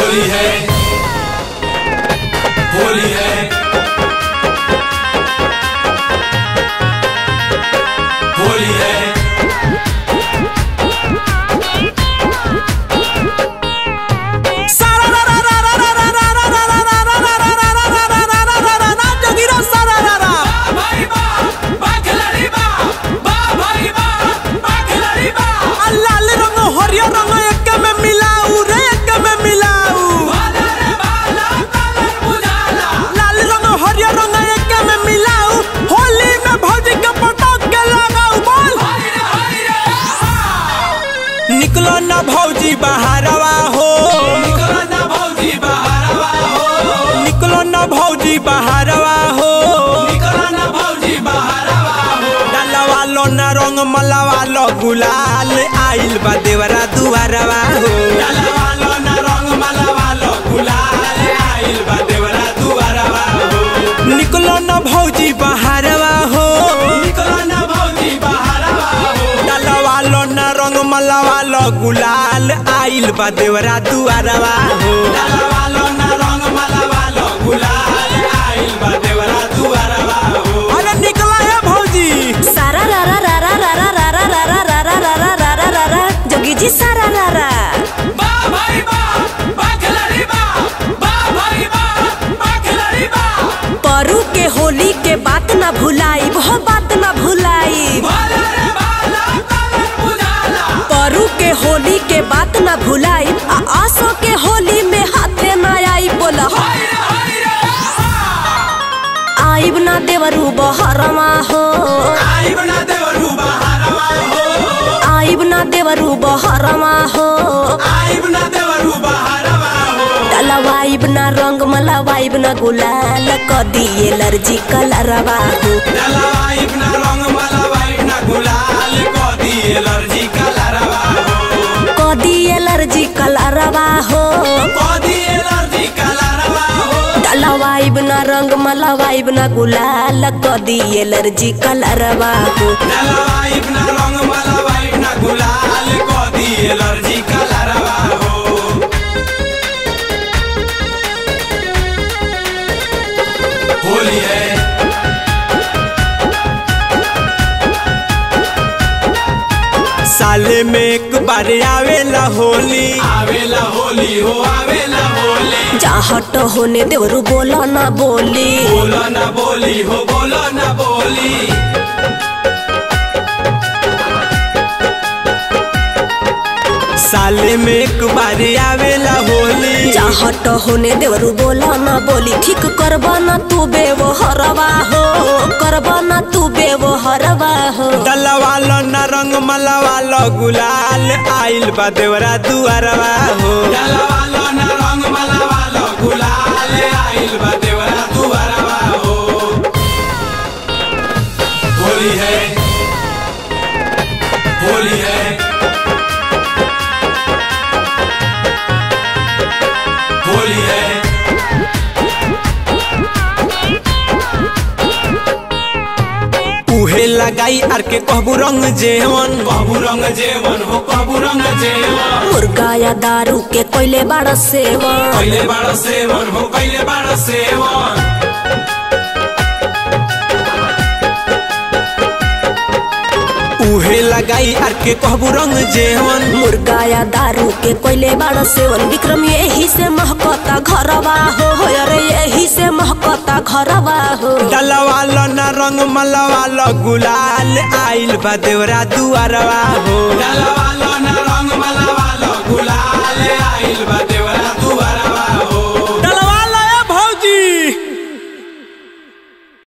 होली है होली है होली है भाई बा बा खिलाड़ी बा बा भाई बा बा खिलाड़ी बा लाल रंग हरियर रंग एक में मिलाऊ रे एक में मिलाऊ वाला रे वाला कलर बुझाला लाल रंग हरियर रंग एक में मिलाऊ होली में भौजी के पटक के लगाऊ बोल हाय रे हाय रे हा निकलो ना भौजी बहारवा हो निकलो ना भौजी बहारवा हो निकलो ना भौजी बहारवा हो निकलो ना भौजी बहारवा हो डलवा लो ना रंग मलवा लो गुलाल आइल बा देवरा दुआरवा हो डलवा लो ना रंग मलवा लो गुलाल आइल बा देवरा दुआरवा हो निकलो ना भौजी बहारवा हो निकलो ना भौजी बहारवा हो डलवा लो ना रंग मलवा लो गुलाल आइल बा देवरा दुआरवा हो डलवा लो ना रंग मलवा लो गुलाल आइल बा देवरा दुआरवा हो अरे निकला है भौजी सारा रा रा रा रा रा रा रा रा रा रा रा रा रा रा रा रा रा जोगी जी सारा रा रा बा भाई बा बा खिलाड़ी बा बा भाई बा बा खिलाड़ी बा परू के होली के बात ना भुलाई वो बात ना भुलाई वाला रे वाला कलर बुझाला परू के होली के बात ना भुलाई आ आसो के होली में हाथे ना आई बोला हाय रे हाय रे हा आइब ना देवरू बहरमा हो आइब ना देवरू बहारवा हो आइब ना देवरू बहरमा हो आइब ना देवरू बहारवा हो डलवाइब ना रंग मलवाइब ना गुलाल क दिए एलर्जी कलरवा हो डलवाइब ना रंग मलवाइब ना गुलाल कदी एलर्जी कलरवा हो कदी एलर्जी कलरवा हो कदी एलर्जी कलरवा हो डलवाइब ना रंग मलवाइब ना गुलाल कदी एलर्जी कलरवा हो डलवाइब ना रंग मलवाइब ना गुलाल कदी एलर्जी कलरवा हो होली है साले में एक बार आवेला होली आवेला होली हो आवेला होली चाहट होने देवरू बोला ना बोली बोलो ना बोली हो बोलो ना बोली साले में एक बार आवेला होली चाहट होने देवरू बोला ना बोली ठीक करबा ना तू बेवहरवा हो करबा ना तू बेवहरवा हो डलवा लो ना रंग मलवा लो गुलाल आइल बा देवरा दुआरवा हो डलवा लो ना रंग मलवा लो गुलाल आइल बा देवरा दुआरवा हो होली है होली है होली है उहे लगाई आर के कहबू रंग जेवन कबू रंग जेवन हो कबू रंग जेवन मुर्गा या दारू के कोयले बड़ा सेवन पहले बड़ा सेवन हो पहले बड़ा सेवन उहे लगाई आर के कहबू रंग जेवन मुर्गा या दारू के कोयले बड़ा सेवन विक्रम यही से महकता घरवा हो अरे यही से महकता घरवा हो डलवा लो ना रंग मलवा लो गुलाल आइल बा देवरा दुआरवा हो डलवा लो ना रंग मलवा लो गुलाल आइल बा